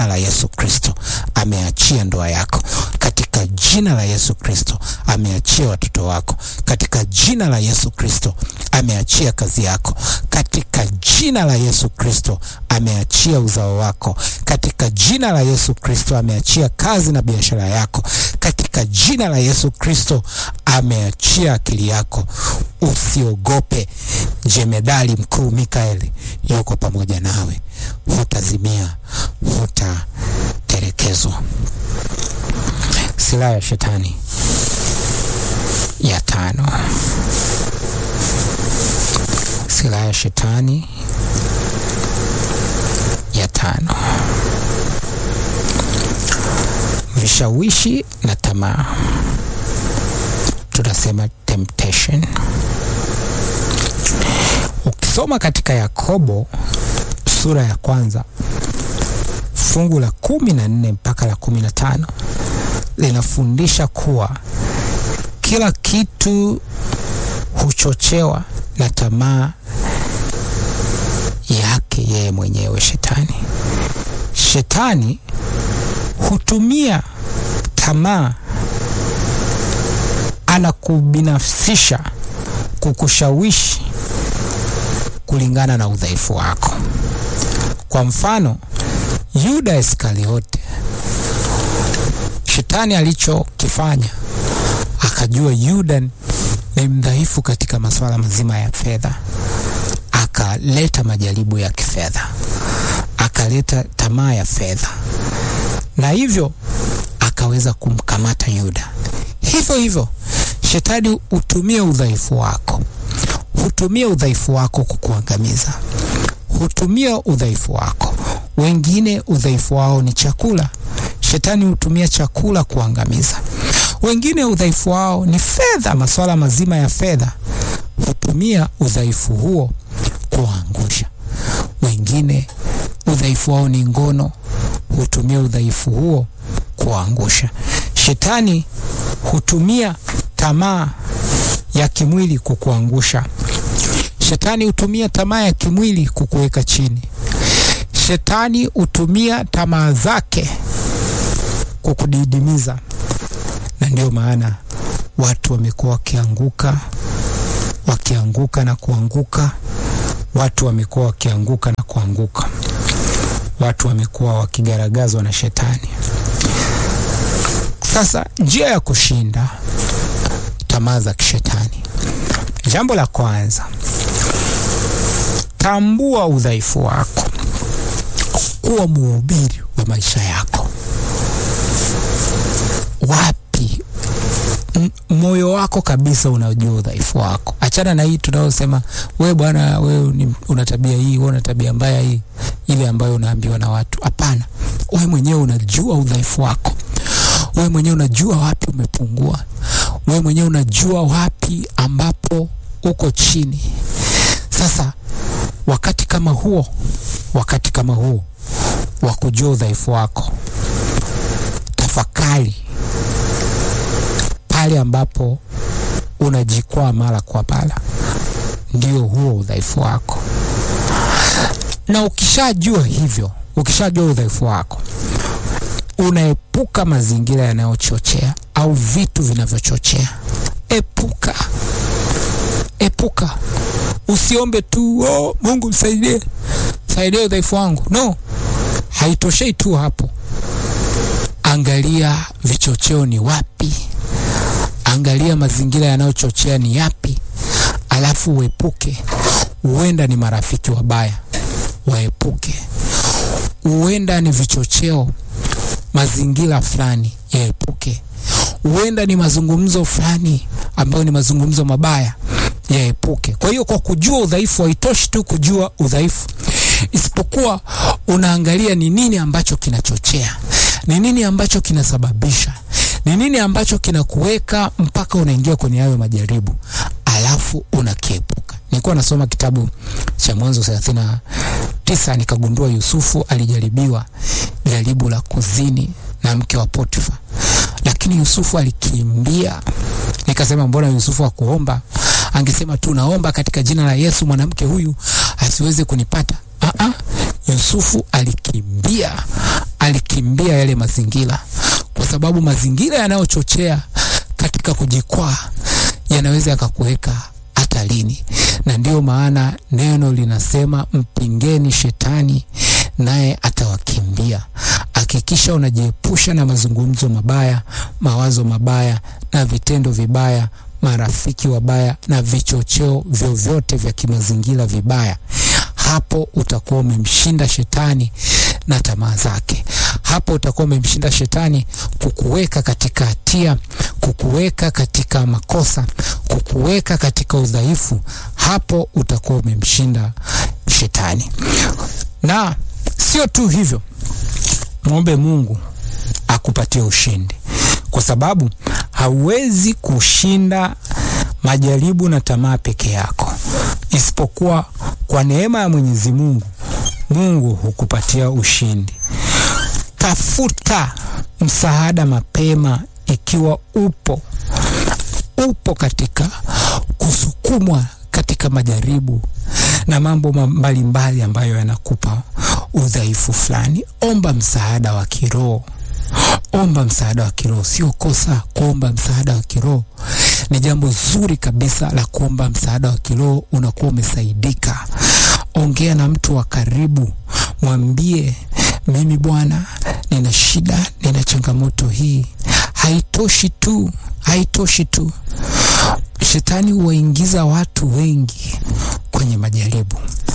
la Yesu Kristo ameachia ndoa yako katika jina la Yesu Kristo ameachia watoto wako katika jina la Yesu Kristo ameachia kazi yako katika jina la Yesu Kristo ameachia uzao wako katika jina la Yesu Kristo ameachia kazi na biashara yako katika jina la Yesu Kristo ameachia akili yako. Usiogope, jemedali mkuu Mikaeli yuko pamoja nawe, hutazimia, hutaterekezwa. Silaha ya shetani ya tano. Silaha ya shetani ya tano: vishawishi na tamaa, tunasema temptation. Ukisoma katika Yakobo sura ya kwanza fungu la kumi na nne mpaka la kumi na tano linafundisha kuwa kila kitu huchochewa na tamaa yake yeye mwenyewe shetani. Shetani hutumia tamaa, anakubinafsisha, kukushawishi kulingana na udhaifu wako. Kwa mfano, Yuda Iskariote, shetani alichokifanya akajua Yuda ni mdhaifu katika masuala mazima ya fedha, akaleta majaribu ya kifedha, akaleta tamaa ya fedha, na hivyo akaweza kumkamata Yuda. Hivyo hivyo shetani hutumia udhaifu wako, hutumia udhaifu wako kukuangamiza, hutumia udhaifu wako. Wengine udhaifu wao ni chakula, shetani hutumia chakula kuangamiza. Wengine udhaifu wao ni fedha, masuala mazima ya fedha, hutumia udhaifu huo kuangusha. Wengine udhaifu wao ni ngono, hutumia udhaifu huo kuangusha. Shetani hutumia tamaa ya kimwili kukuangusha. Shetani hutumia tamaa ya kimwili kukuweka chini. Shetani hutumia tamaa zake kukudidimiza, na ndio maana watu wamekuwa wakianguka wakianguka na kuanguka. Watu wamekuwa wakianguka na kuanguka. Watu wamekuwa wakigaragazwa na shetani. Sasa njia ya kushinda tamaa za kishetani, jambo la kwanza, tambua udhaifu wako, kuwa mhubiri wa maisha yako. Wapi moyo wako kabisa unajua udhaifu wako. Achana na hii tunayosema, we bwana, we una tabia hii, we una tabia mbaya hii, ile ambayo unaambiwa na watu. Hapana, we mwenyewe unajua udhaifu wako. We mwenyewe unajua wapi umepungua. We mwenyewe unajua wapi ambapo uko chini. Sasa wakati kama huo, wakati kama huo wa kujua udhaifu wako, tafakari pale ambapo unajikwaa mara kwa mara, ndio huo udhaifu wako. Na ukishajua hivyo, ukishajua udhaifu wako, unaepuka mazingira yanayochochea au vitu vinavyochochea. Epuka, epuka. Usiombe tu oh, Mungu msaidie, saidia udhaifu wangu. No, haitoshei tu hapo. Angalia vichocheo ni wapi, angalia mazingira yanayochochea ni yapi, alafu uepuke. Huenda ni marafiki wabaya, waepuke. Huenda ni vichocheo, mazingira fulani, yaepuke. Huenda ni mazungumzo fulani ambayo ni mazungumzo mabaya, yaepuke. Kwa hiyo, kwa kujua udhaifu, haitoshi tu kujua udhaifu, isipokuwa unaangalia ni nini ambacho kinachochea, ni nini ambacho kinasababisha, ni nini ambacho kinakuweka mpaka unaingia kwenye hayo majaribu, alafu unakiepuka. Nilikuwa nasoma kitabu cha Mwanzo thelathini na tisa nikagundua Yusufu alijaribiwa jaribu la kuzini na mke wa Potifa, lakini Yusufu alikimbia. Nikasema mbona Yusufu hakuomba? Angesema tu naomba katika jina la Yesu mwanamke huyu asiweze kunipata. Aa, Yusufu alikimbia, alikimbia yale mazingira, kwa sababu mazingira yanayochochea katika kujikwaa yanaweza yakakuweka hatarini, na ndiyo maana neno linasema mpingeni shetani naye atawakimbia. Hakikisha unajiepusha na mazungumzo mabaya, mawazo mabaya na vitendo vibaya, marafiki wabaya na vichocheo vyovyote vya kimazingira vibaya. Hapo utakuwa umemshinda shetani na tamaa zake. Hapo utakuwa umemshinda shetani kukuweka katika hatia, kukuweka katika makosa, kukuweka katika udhaifu. Hapo utakuwa umemshinda shetani. Na sio tu hivyo, mwombe Mungu akupatie ushindi, kwa sababu hauwezi kushinda majaribu na tamaa peke yako, isipokuwa kwa neema ya Mwenyezi Mungu. Mungu hukupatia ushindi. Tafuta msaada mapema ikiwa upo upo katika kusukumwa katika majaribu na mambo mbalimbali mbali ambayo yanakupa udhaifu fulani. Omba msaada wa kiroho, omba msaada wa kiroho. Sio kosa kuomba msaada wa kiroho, ni jambo zuri kabisa la kuomba msaada wa kiroho. Unakuwa umesaidika. Ongea na mtu wa karibu, mwambie mimi bwana, nina shida, nina changamoto hii. Haitoshi tu, haitoshi tu. Shetani huwaingiza watu wengi kwenye majaribu.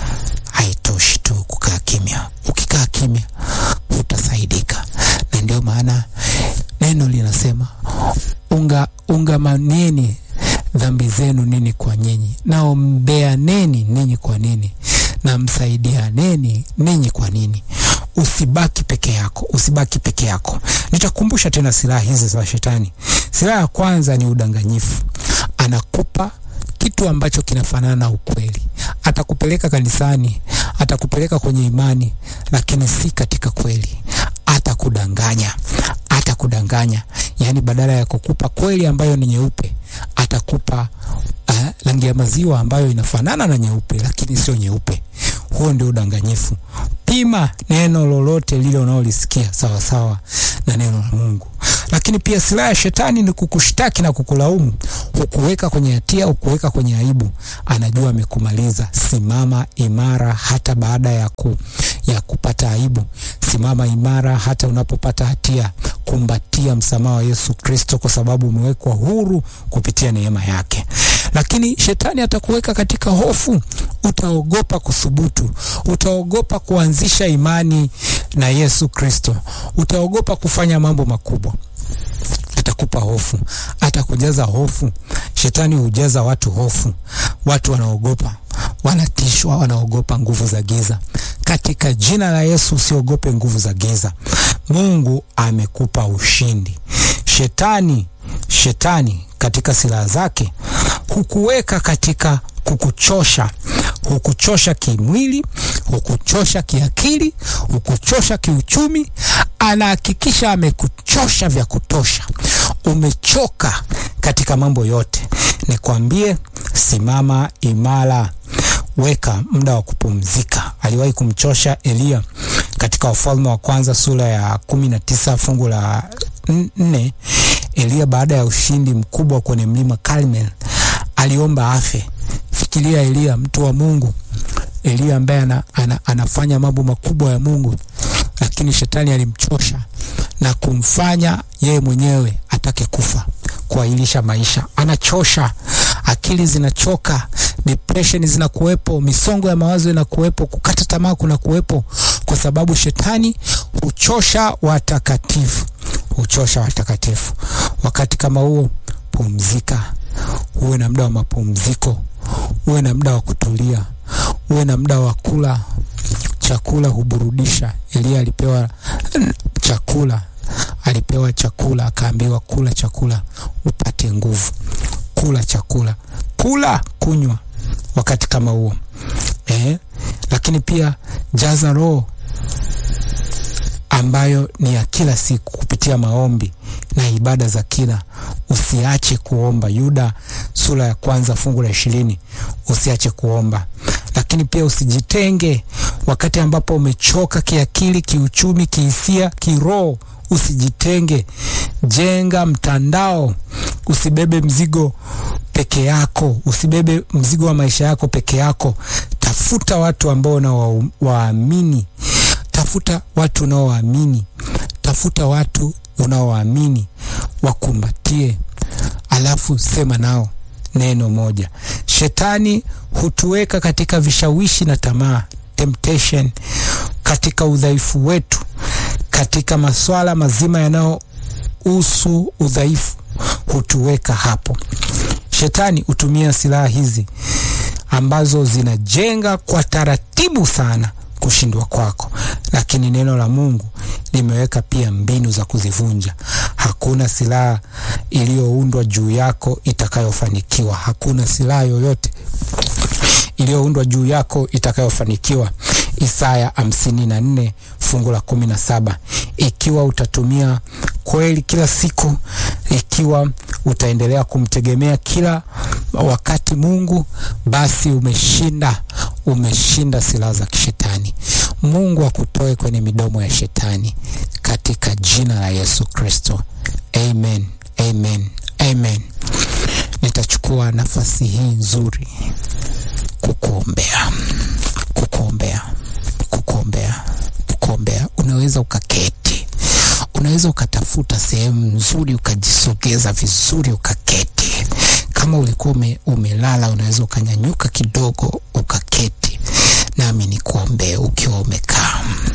Haitoshi tu kukaa kimya. Ukikaa kimya hutasaidika, na ndio maana neno linasema unga ungamaneni dhambi zenu nini kwa nyinyi, naombeaneni ninyi kwa nini, na msaidianeni ninyi kwa nini. Usibaki peke yako, usibaki peke yako. Nitakumbusha tena silaha hizi za shetani. Silaha ya kwanza ni udanganyifu. Anakupa kitu ambacho kinafanana na ukweli. Atakupeleka kanisani, atakupeleka kwenye imani, lakini si katika kweli. Atakudanganya, atakudanganya. Yaani, badala ya kukupa kweli ambayo ni nyeupe, atakupa uh, rangi ya maziwa ambayo inafanana na nyeupe, lakini sio nyeupe. Huo ndio udanganyifu. Pima neno lolote lile unaolisikia sawa sawa na neno la Mungu. Lakini pia silaha ya shetani ni kukushtaki na kukulaumu, hukuweka kwenye hatia, hukuweka kwenye aibu. Anajua amekumaliza. Simama imara hata baada ya, ku, ya kupata aibu. Simama imara hata unapopata hatia. Kumbatia msamaha wa Yesu Kristo, kwa sababu umewekwa huru kupitia neema yake. Lakini shetani atakuweka katika hofu. Utaogopa kuthubutu, utaogopa kuanzisha imani na Yesu Kristo, utaogopa kufanya mambo makubwa. Atakupa hofu, atakujaza hofu. Shetani hujaza watu hofu, watu wanaogopa, wanatishwa, wanaogopa nguvu za giza. Katika jina la Yesu usiogope nguvu za giza. Mungu amekupa ushindi. Shetani, shetani katika silaha zake hukuweka katika kukuchosha, hukuchosha kimwili, hukuchosha kiakili, hukuchosha kiuchumi. Anahakikisha amekuchosha vya kutosha, umechoka katika mambo yote. Nikwambie, simama imara, weka muda wa kupumzika. Aliwahi kumchosha Eliya katika Wafalme wa Kwanza sura ya kumi na tisa fungu la nne. Eliya baada ya ushindi mkubwa kwenye mlima Karmel aliomba afe. Fikiria Eliya, mtu wa Mungu, Eliya ambaye ana, ana, anafanya mambo makubwa ya Mungu, lakini shetani alimchosha na kumfanya yeye mwenyewe atake kufa, kuahirisha maisha. Anachosha, akili zinachoka, depression zinakuwepo, misongo ya mawazo inakuwepo, kukata tamaa kuna kuwepo, kwa sababu shetani huchosha watakatifu, huchosha watakatifu. Wakati kama huo, pumzika, uwe na muda wa mapumziko, uwe na muda wa kutulia, uwe na muda wa kula chakula. Huburudisha. Eliya alipewa chakula, alipewa chakula, akaambiwa kula chakula upate nguvu. Kula chakula, kula, kunywa wakati kama huo eh. Lakini pia jaza roho ambayo ni ya kila siku kupitia maombi na ibada za kila. Usiache kuomba. Yuda sura ya kwanza fungu la ishirini. Usiache kuomba, lakini pia usijitenge wakati ambapo umechoka kiakili, kiuchumi, kihisia, kiroho, usijitenge. Jenga mtandao, usibebe mzigo peke yako, usibebe mzigo wa maisha yako peke yako. Tafuta watu ambao unawaamini, tafuta watu unaowaamini, tafuta watu unaowaamini, wakumbatie, alafu sema nao neno moja. Shetani hutuweka katika vishawishi na tamaa, temptation, katika udhaifu wetu, katika maswala mazima yanayohusu udhaifu, hutuweka hapo. Shetani hutumia silaha hizi ambazo zinajenga kwa taratibu sana kushindwa kwako, lakini neno la Mungu limeweka pia mbinu za kuzivunja. Hakuna silaha iliyoundwa juu yako itakayofanikiwa. Hakuna silaha yoyote iliyoundwa juu yako itakayofanikiwa. Isaya hamsini na nne fungu la kumi na saba. Ikiwa utatumia kweli kila siku, ikiwa utaendelea kumtegemea kila wakati Mungu, basi umeshinda, umeshinda silaha za kishetani. Mungu akutoe kwenye midomo ya shetani katika jina la Yesu Kristo, amen, amen, amen. Nitachukua nafasi hii nzuri kukuombea, kukuombea, kukuombea, kukuombea. Unaweza ukaketi, unaweza ukatafuta sehemu nzuri ukajisogeza vizuri ukaketi. Kama ulikuwa ume, umelala, unaweza ukanyanyuka kidogo ukaketi, nami nikuombee ukiwa umekaa.